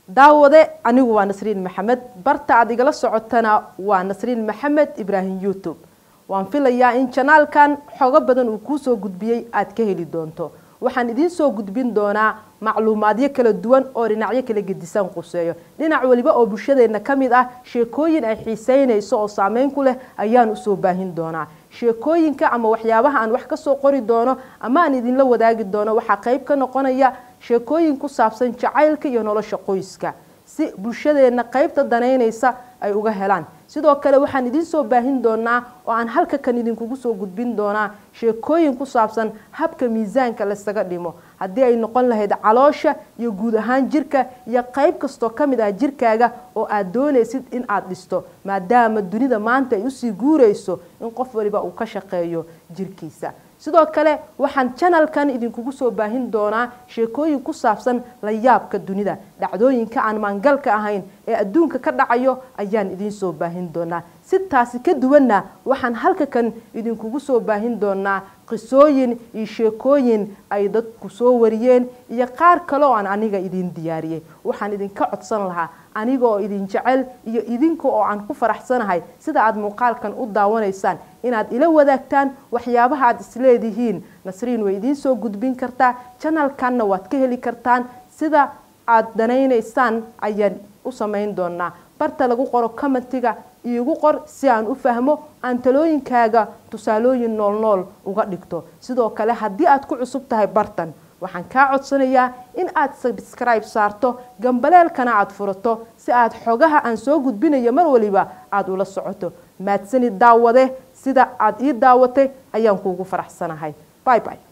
daawade anigu waa nasriin maxamed barta aad igala socotana waa nasriin maxamed ibraahim youtube waan filayaa in janaalkan xogo badan uu kuusoo gudbiyey aad ka heli doonto waxaan idiin soo gudbin doonaa macluumaadyo kala duwan oo dhinacyo kala gedisan quseeyo dhinac waliba oo bulshadeenna ka mid ah sheekooyin ay xiiseynayso oo saameyn ku leh ayaan usoo baahin doonaa sheekooyinka ama waxyaabaha aan wax kasoo qori doono ama aan idinla wadaagi doono waxaa qayb ka noqonaya sheekooyin ku saabsan jacaylka iyo nolosha qoyska si bulshadeenna qaybta danaynaysa ay uga helaan sidoo kale waxaan idiin soo baahin doonaa oo aan halka kan idinkugu soo gudbin doonaa sheekooyin ku saabsan habka miisaanka laysaga dhimo haddii ay noqon lahayd caloosha iyo guud ahaan jirka iyo qayb kastoo ka mid ah jirkaaga oo aad doonaysid in aad dhisto maadaama dunida maanta ay usii guurayso in qof waliba uu ka shaqeeyo jirkiisa sidoo kale waxaan janalkan idinkugu soo baahin doonaa sheekooyin ku saabsan la yaabka dunida dhacdooyinka aan maangalka ahayn ee adduunka ka dhacayo ayaan idiin soo baahin doonaa si taasi ka duwanna waxaan halka kan idinkugu soo baahin doonaa qisooyin iyo sheekooyin ay dadku soo wariyeen iyo qaar kale oo aan aniga idiin diyaariyey waxaan idinka codsan lahaa aniga oo idin jecel iyo idinka oo aan ku faraxsanahay sida aad muuqaalkan u daawanaysaan inaad ila wadaagtaan waxyaabaha aad isleedihiin nasriin way idiin soo gudbin kartaa janalkanna waad ka heli kartaan sida aad danaynaysaan ayaan u samayn doonaa barta lagu qoro commentiga iigu qor si aan u fahmo aan talooyinkaaga tusaalooyin nool nool uga dhigto sidoo kale haddii aad ku cusub tahay bartan waxaan kaa codsanayaa in aad sabscribe saarto gambaleelkana aad furato si aad xogaha aan soo gudbinayo mar waliba aada ula socoto maadsani daawade sida aad ii daawatay ayaan kuugu faraxsanahay by by